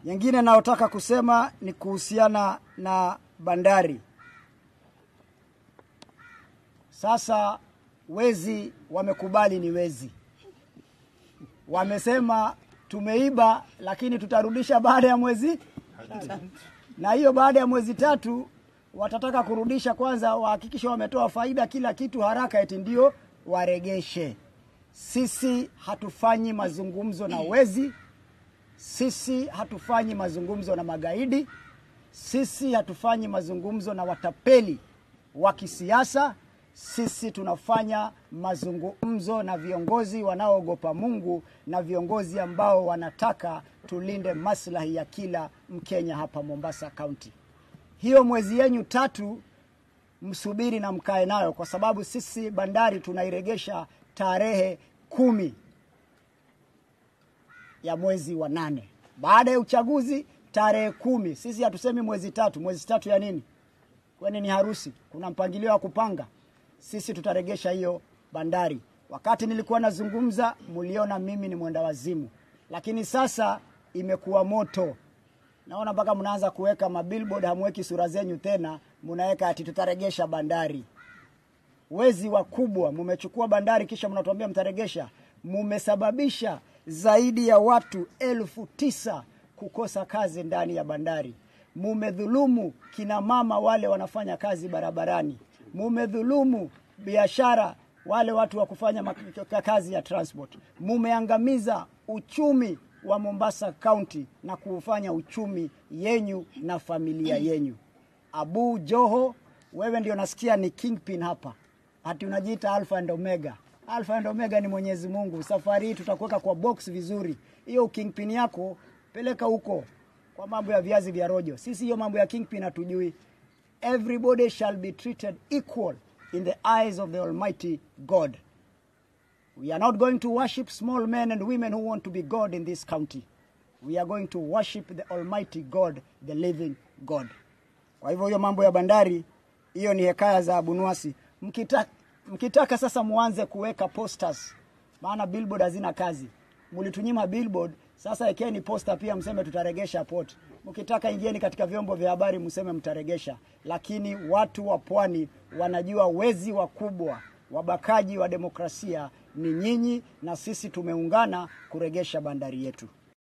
Nyingine nayotaka kusema ni kuhusiana na bandari. Sasa wezi wamekubali ni wezi, wamesema tumeiba, lakini tutarudisha baada ya mwezi na hiyo baada ya mwezi tatu watataka kurudisha kwanza, wahakikisha wametoa faida kila kitu haraka, eti ndio waregeshe. Sisi hatufanyi mazungumzo na wezi, sisi hatufanyi mazungumzo na magaidi, sisi hatufanyi mazungumzo na watapeli wa kisiasa. Sisi tunafanya mazungumzo na viongozi wanaoogopa Mungu na viongozi ambao wanataka tulinde maslahi ya kila Mkenya hapa Mombasa County. Hiyo mwezi yenyu tatu msubiri na mkae nayo, kwa sababu sisi bandari tunairegesha tarehe kumi ya mwezi wa nane baada ya uchaguzi tarehe kumi. Sisi hatusemi mwezi tatu. Mwezi tatu ya nini? Kwani ni harusi? Kuna mpangilio wa kupanga? Sisi tutaregesha hiyo bandari. Wakati nilikuwa nazungumza, muliona mimi ni mwenda wazimu, lakini sasa imekuwa moto. Naona mpaka mnaanza kuweka mabillboard, hamweki sura zenyu tena, mnaweka ati tutaregesha bandari. Wezi wakubwa, mumechukua bandari kisha mnatuambia mtaregesha. Mumesababisha zaidi ya watu elfu tisa kukosa kazi ndani ya bandari. Mumedhulumu kina mama wale wanafanya kazi barabarani. Mumedhulumu biashara wale watu wa kufanya mak- kazi ya transport. Mumeangamiza uchumi wa Mombasa County na kuufanya uchumi yenyu na familia yenyu. Abu Joho, wewe ndio nasikia ni kingpin hapa, ati unajiita Alpha and Omega. Alpha and Omega ni Mwenyezi Mungu. Safari hii tutakuweka kwa box vizuri. Hiyo kingpin yako peleka huko kwa mambo ya viazi vya rojo. Sisi hiyo mambo ya kingpin hatujui. Everybody shall be treated equal in the eyes of the Almighty God. We are not going to worship small men and women who want to be God in this county. We are going to worship the Almighty God, the living God. Kwa hivyo hiyo mambo ya bandari, hiyo ni hekaya za Abunuasi. Mkitaka, mkitaka sasa muanze kuweka posters, maana billboard hazina kazi. Mlitunyima billboard, sasa ekeni posta pia, mseme tutaregesha port. Mkitaka ingieni katika vyombo vya habari, mseme mtaregesha. Lakini watu wa pwani wanajua wezi wakubwa, wabakaji wa demokrasia ni nyinyi, na sisi tumeungana kuregesha bandari yetu.